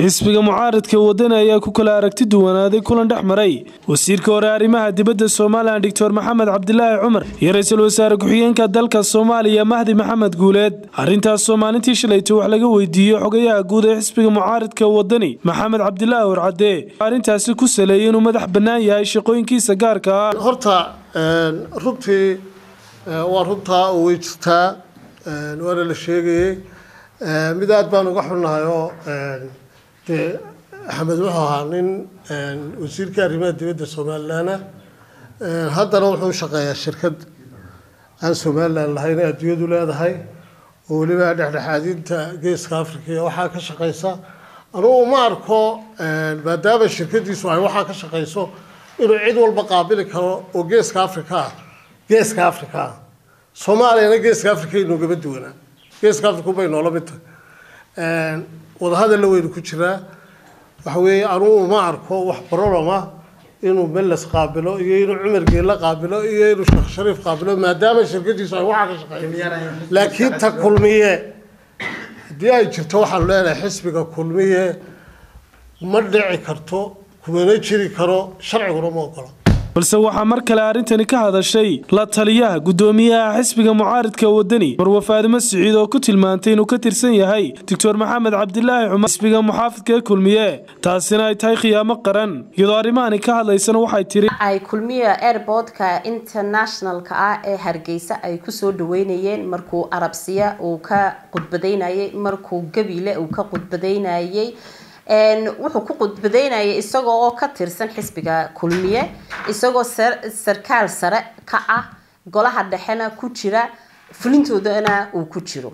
xisbiga mucaaradka wadani ayaa ku kala aragti duwanaaday kulan dhex maray wasiirka hore arrimaha dibadda somalilan doctor maxamed cabdilaahi cumar iyo ra-iisul wasaare ku-xigeenka dalka soomaaliya mahdi maxamed guuleed arrintaasoo maalintii shalayta wax laga weydiiyey xogayaha guud ee xisbiga mucaaradka wadani maxamed cabdilaahi warcadde arrintaasi ku saleeyay inuu madax bannaan yahay shaqooyinkiisa gaarka ah horta runtii waa runtaa oo way jirtaa waana la sheegayey mid aad baan uga xunnahay oo dee axmed wuxuu ahaa nin wasiirka arrimaha dibadda somalilanah haddana wuxuu shaqeeyaa shirkad aan somalilan lahayn ee adduunyadu leedahay oo weliba dhexdhexaadinta geeska africa iyo waxaa ka shaqeysa anugu uma arko maadaama shirkadiisu ay waxaa ka shaqeyso inuu cid walba qaabili karo oo geeska africa ah geeska africa ah soomaaliyana geeska africa inoogama duwanaa geeska africa ubay noola mid tahay wadahadalla weynu ku jiraa waxa weeye anugu uma arko wax barolama inuu meles qaabilo iyo inuu cumar geela qaabilo iyo inuu sheekh shariif qaabilo maadaama shirkadiisu ay waxaa ka shaqeeyo laakiin ta kulmiye haddii ay jirto waxaanu leenahay xisbiga kulmiye ma dhici karto kumana jiri karo sharciguna ma ogola balse waxaa mar kale arrintani ka hadashay la taliyaha guddoomiyaha xisbiga mucaaridka wadani marwe faadimo siciid oo ku tilmaantay inuu ka tirsan yahay doctor maxamed cabdilaahi cumar xisbiga muxaafidka kulmiye taasina ay tahay khiyaamo qaran iyadoo arrimahani ka hadlaysana waxay tiri ay kulmiya airportka internationalka ah ee hargeysa ay kusoo dhaweynayeen markuu arabsiya uu ka khudbadaynayay markuu gabiile uu ka khudbadaynayay wuxuu ku khudbadaynayay isagoo oo ka tirsan xisbiga kulmiye isagoo sarkaal sare ka ah golaha dhexena ku jira fulintoodana uu ku jiro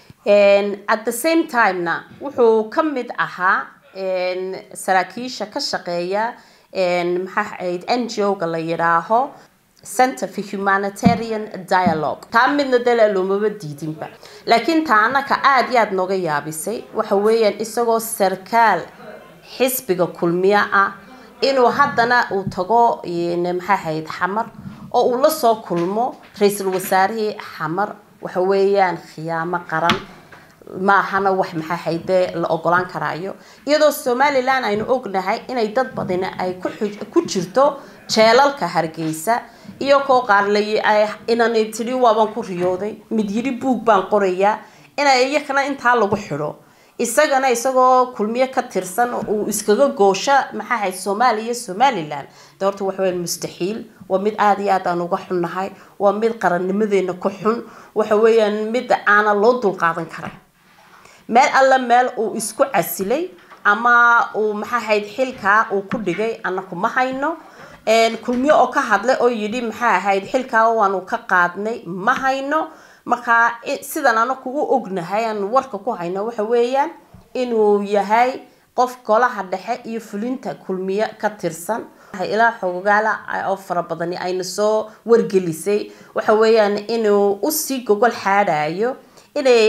at the same timena wuxuu ka mid ahaa saraakiisha ka shaqeeya maxaa ahayd n g o-ga la yidhaaho center for humanitarian dialogue taa midna dale loomaba diidinba laakiin taa anaka aada iyo aada nooga yaabisay waxa weeyaan isagoo sarkaal xisbiga kulmiye ah inuu haddana uu tago maxaa ahayd xamar oo uu la soo kulmo ra-iisul wasaarihii xamar waxa weeyaan khiyaamo qaran maahana wax maxaa hayde la ogolaan karaayo iyadoo somalilan aynu ognahay inay dad badina ay ku jirto jeelalka hargeysa iyo koo qaar inanay tidhi waabaan ku riyooday mid yidhi buug baan qorayaa ina iyakana intaa lagu xidho isagana isagoo kulmiye ka tirsan uu iskaga goosho maxaa ahayd soomaaliya iyo somalilan de horta waxaweya mustaxiil waa mid aada iyo aad aan uga xunnahay waa mid qarannimadeena ku xun waxa weeyaan mid aana loo dulqaadan karay meel alla meel uu isku casilay ama uu maxaa ahayd xilkaa uu ku dhigay anaku ma hayno kulmiye oo ka hadlay oo yidhi maxaa ahayd xilkaa waanu ka qaadnay ma hayno markaa sidan anaku u ognahay aan warka ku hayno waxa weeyaan inuu yahay qof golaha dhexe iyo fulinta kulmiye ka tirsan ilaa xogaala oo fara badani ayna soo wargelisay waxa weeyaan inuu usii gogol xaadhayo inay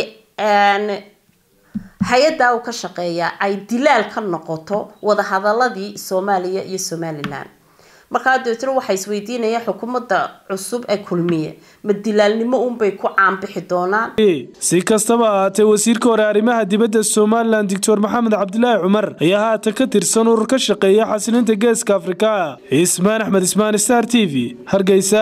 hay-addaa uu ka shaqeeyaa ay dilaal ka noqoto wadahadaladii soomaaliya iyo somalilan markaa dabeetna waxay isweydiinayaan xukuumadda cusub ee kulmiye ma dilaalnimo unbay ku caanbixi doonaan si kastaba ahaatee wasiirka hore arrimaha dibadda somalilan doctor maxamed cabdilaahi cumar ayaa haatan ka tirsan urur ka shaqeeya xasilinta geeska afrika ismaan axmed ismaan star t v hargeysa